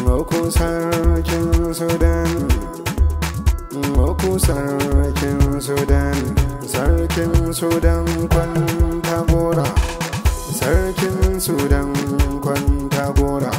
Moku sarkin Sudan Moku sarkin Sudan Sarkin Sudan kwanta gora Sarkin Sudan kwanta gora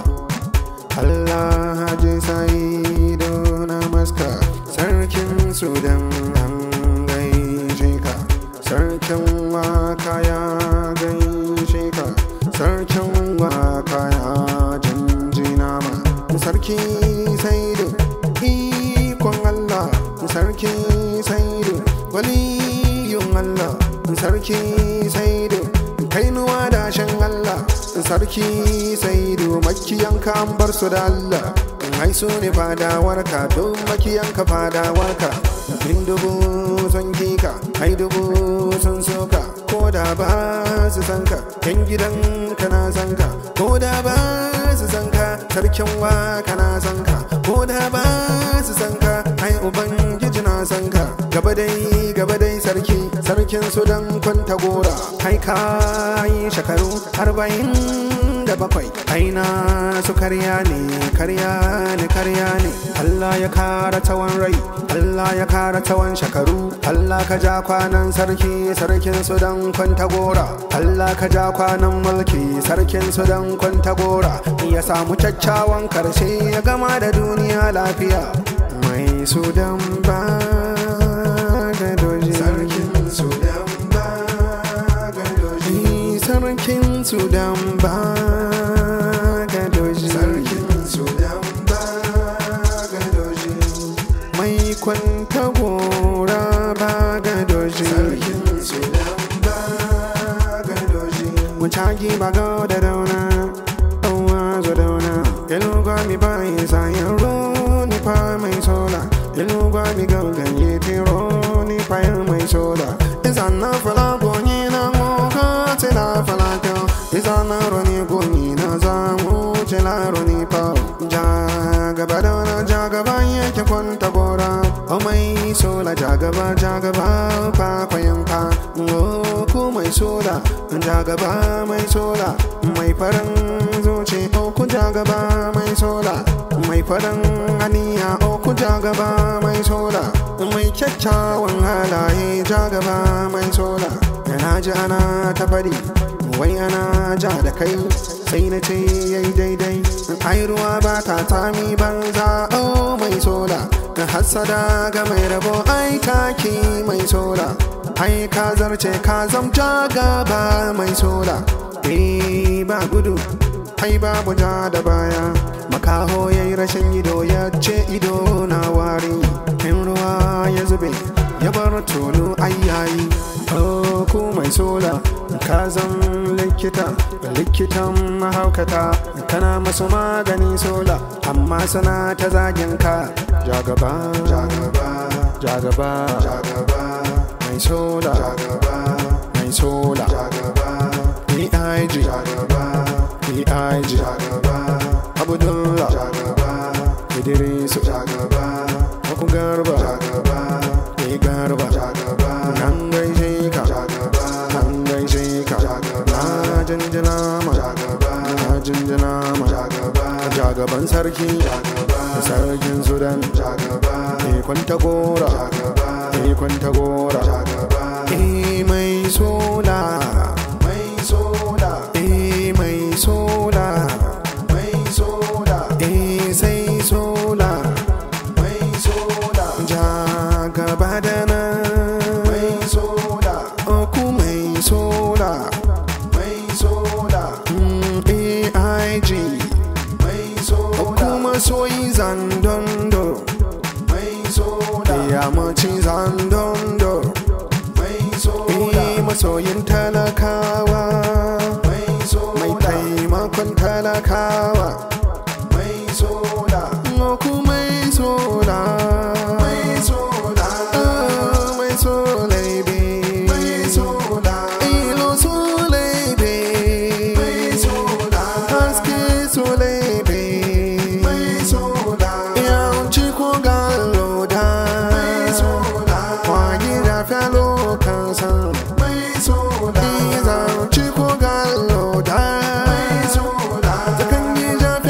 Allah haji sa'idu na maska Sarkin Sudan an gaishe ka Sarkin waka ya gaishe ka Sarkin waka ya jinjina ma Sarki saidu ikon Allah Sarki saidu waliyun Allah Sarki saidu kainuwa dashen Allah Sarki saidu makiyanka an bar su da Allah ai su ne fadawarka don makiyanka fadawarka in dubu sun kika ai dubu sun soka ko da ba su san ka yan gidan ka na san ka ko da ba su san ka sarkin wa ka na san ka ko da ba su san ka ai ubangiji na san ka gaba dai gaba dai sarki sarkin su dan kwanta gora ai ka yi shekaru arba'in da bakwai aina su karya ne karya ne karya ne Allah ya kara tsawon rai Allah ya kara tsawon shekaru Allah ka ja kwanan sarki sarkin su dan kwanta gora Allah ka ja kwanan mulki sarkin su dan kwanta gora ya samu kyakkyawan karshe ya gama da duniya lafiya mai sudan ba ga doji sarkin sudan ba ga doji sarkin sudan ba ga doji sarkin sudan ba ga doji mai kwanta gora ba ga doji sarkin sudan ba ga doji mucagi ba ga da dauna ɗauwa zo dauna ilu gwami ba yi sayan roni fa mai sola ilu gwami ga ganye tiro ni fa mai sola izan na fala gonyi na ngoga tila fala kyau izan na roni gonyi na zamu tila roni pa ja gaba da na ja gaba yake kwanta gora o mai sola ja gaba ja gaba pa kwayan pa o ku mai sola ja gaba mai sola mai farin zuci o ku ja gaba mai sola mai farin aniya o ku ja gaba mai sola mai kyakkyawan halaye ja gaba mai sola yana ji ana ta fadi wai ana ja da kai sai na ce yayi daidai ai ruwa ba ta tami banza o mai sola ka hassada ga mai rabo ai taki mai sola ai ka zarce ka zamta gaba mai sola eh ba gudu ai babu ja da baya makaho ya yi rashin ido ya ce ido na wari in ruwa ya zube ya bar tulu ai yayi oh ku mai sola ka zan likita likitan mahaukata kana masu magani sola amma sana ta zagin ka jagaba jagaba jagaba jagaba mai sola jagaba mai sola jagaba AIG jagaba AIG jagaba Abdullah jagaba Idrisu jagaba Aku garba jagaba Ni garba jagaba Nan gaishe ka jagaba Nan gaishe ka jagaba Na jinjina ma jagaba Na jinjina ma jagaba Jagaban sarki jagaba Sarkin Sudan jagaba Ni kwanta gora jagaba Ni kwanta gora jagaba Eh mai sola mai sola eh mai sola mai sola eh sai sola mai sola ja gaba da nan mai sola oku mai sola mai sola mm, aig mai sola kuma soyi zandondo mai sola ya maci zandondo mai sola masoyin talakawa mai taimakon talakawa mai soda ku mai soda mai soda mai soda mai soda ilo solebe mai soda haske solebe mai soda yawanci ko galoda mai soda kwanye da falo kansa mai soda zaunci ko galoda mai soda zakan yi jafi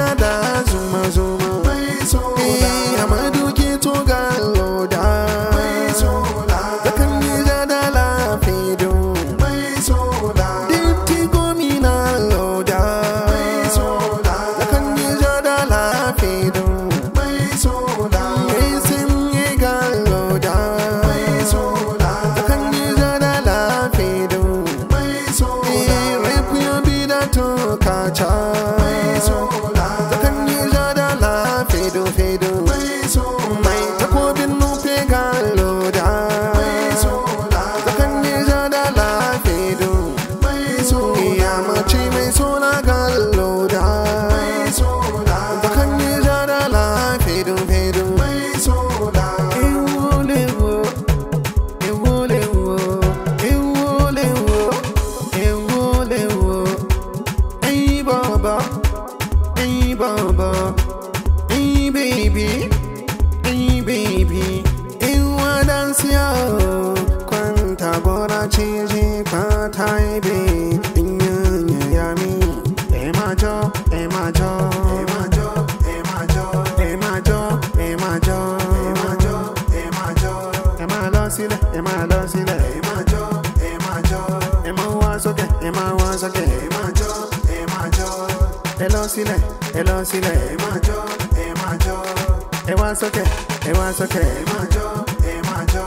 kaca zakan yi jada la fedo fedo mai takobin nufe ga loda zakan yi jada la fedo ya mace mai suna ga loda zakan yi jada la fedo fedo Ewulewo, ewulewo, ewulewo, ewulewo. Hey baba, hey baba, hey baby, hey baby. Ewa dansiya, kwanta gora ciji kwata ibe. Inyanya yami, emajo, emajo, emajo, emajo, emajo, emajo, emajo, emajo. Ema lọ sílẹ̀, ema lọ sílẹ̀, emajo, emajo. Ema wá sókè, ema wá sókè, emajo, emajo. Ẹ lọ sílẹ̀, ẹ lọ sílẹ̀, emajo, emajo. Ẹ wá sókè, ẹ wá sókè, emajo, emajo.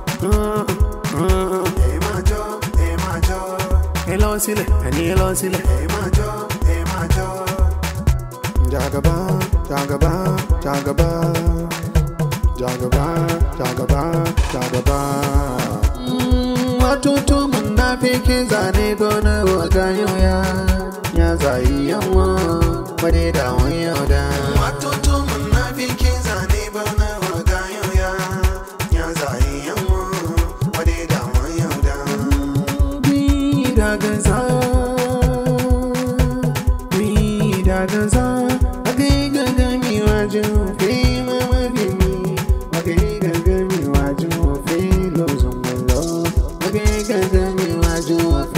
Emajo, emajo. Ẹ lọ sílẹ̀, ẹni ẹ lọ sílẹ̀, emajo, emajo. Jagaba, jagaba, jagaba. Jagaba, jagaba, jagaba. Watoto munafiki zane gona wa gayo ya ya zai yawa wade da wani da. Watoto munafiki zane gona wa gayo ya ya zai yawa wade da wani da. Bi da gaza, bi da gaza, agai gagami wajen fi mama gini, agai gagami wajen fi lozun malo, agai gagami wajen